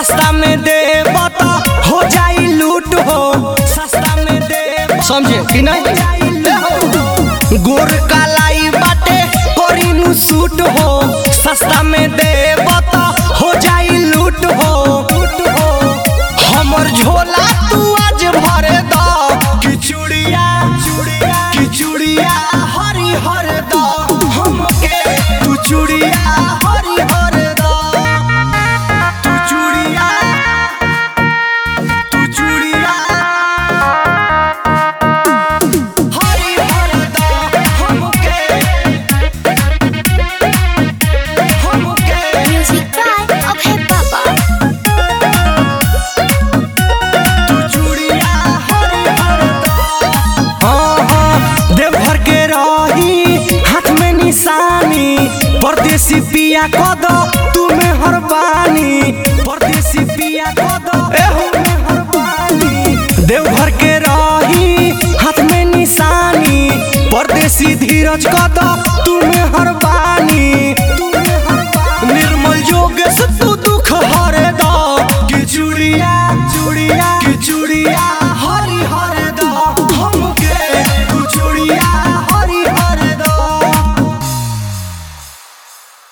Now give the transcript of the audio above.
सस्ता में दे बता हो जाई लूट हो सस्ता में दे समझे कि नहीं गोर कालाई बाटे कोरिनु सूट हो सस्ता में दे बता हो जाई लूट हो लूट हो हमर झोला तू आज भरे द किचुड़िया चुड़िया किचुड़िया हरी हर द हमके तू चुड़िया हरी हर द तू चुड़िया तू चुड़िया हरी हर द हमके हमके Music by Abhay Baba. तू चूड़िया हरी हरदा। हाँ, हाँ, देवघर के रही हाथ में निशानी परदेसी पिया कद तुम्हें हर बानी परदेसी पिया कद एहो में हर बानी देवघर के रही हाथ में निशानी परदेसी धीरज कद तुम्हें हर बानी तुम्हें हर बानी निर्मल योगेश